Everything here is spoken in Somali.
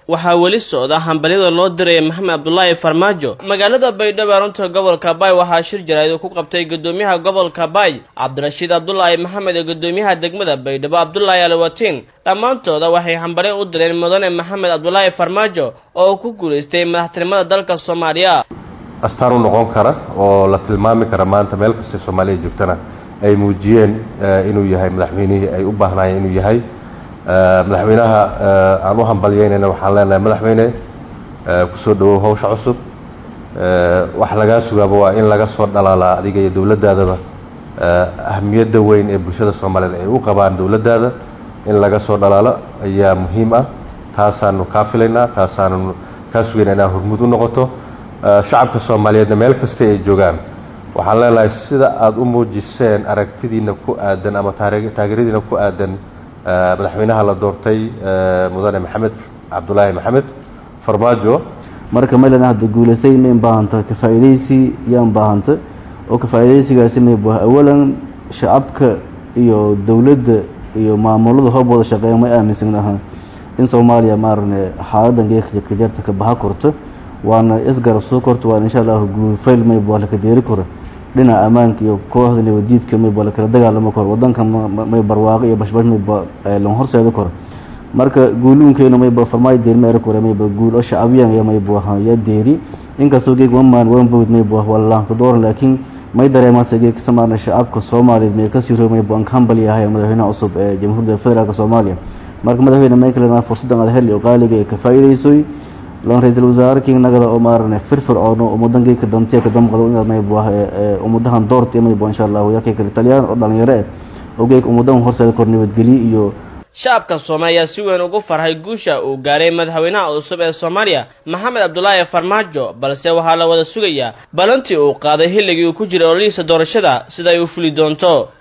waxaa weli socda hambalyada loo diraya maxamed cabdulaahi farmaajo magaalada baydhabo arunta gobolka baay waxaa shir jaraa'id ku qabtay guddoomiyaha gobolka baay cabdirashiid cabdulaahi maxamed ee guddoomiyaha degmada baydhabo cabdulaahi alwatiin dhammaantooda waxay hambalyo u direen mudane maxamed cabdulaahi farmaajo oo ku guulaystay madaxtinimada dalka soomaaliya astaan u noqon kara oo la tilmaami kara maanta meel kastay soomaaliya joogtana ay muujiyeen inuu yahay madaxweynihii ay u baahnaayeen inuu yahay madaxweynaha aan u hambalyeynayna waxaan leenahay madaxweyne kusoo dhawow hawsha cusub wax lagaa sugaaba waa in laga soo dhalaalaa adiga iyo dowladdaadaba ahamiyadda weyn ee bulshada soomaaliyeed ay u qabaan dowladdaada in laga soo dhalaalo ayaa muhiim ah taasaanu kaa filaynaa taasaanu kaa sugayna inaad hormud u noqoto shacabka soomaaliyeedna meel kasta ay joogaan waxaan leenahay sida aada u muujiseen aragtidiina ku aadan ama taageeradiina ku aadan madaxweynaha la doortay mudane maxamed cabdulaahi maxamed farmaajo marka maylana hadda guulaysay mayn baahanta ka faa'iidaysi yaan baahanta oo ka faa'iidaysigaasi may buah awalan shacabka iyo dowladda iyo maamulada hoob wada shaqeeya may aaminsan ahaa in soomaaliya maarane xaaladan geeka kajarta ka baha korto waana isgarab soo korto waana insha allahu guulfayl may buah laka deeri karo dhinaca ammaanka iyo kooxda nabadiidka mayba lakala dagaalamo karo wadanka may barwaaqo iyo bashbash mayba lan horseeda karo marka guuluunkeena mayba farmaayo deeri ma era kore mayba guul oo shacabiyan ya mayba ya deeri inkastoo geeg one man one vote mayba wallaanka dooran laakiin may dareemaase geeg samaana shacabka soomaaliyeed may kasii roo mayba aan hambal yahay madaxweynaha cusub ee jamhuuriyadda federaalka soomaaliya marka madaxweyne may kalena fursaddan aad heli oo qaaliga ee ka faa'iidaysoy lan ra-iisul wasaare king nagada oo maarane firfircoon oo ummadan geedka dantiya ka damqado inaad maybo ummadahan doorta maybo insha allahu yaa kay kale talyaan oo dhalinyaro eh oo geeg ummadan horseeda kor nabadgelyo iyo shacabka soomaaliya ayaa si weyn ugu farxay guusha uu gaaray madaxweynaha cusub ee soomaaliya maxamed cabdulaahi farmaajo balse waxaa la wada sugayaa balantii uu qaaday xilligii uu ku jiray ololihiisa doorashada sida ay u fuli doonto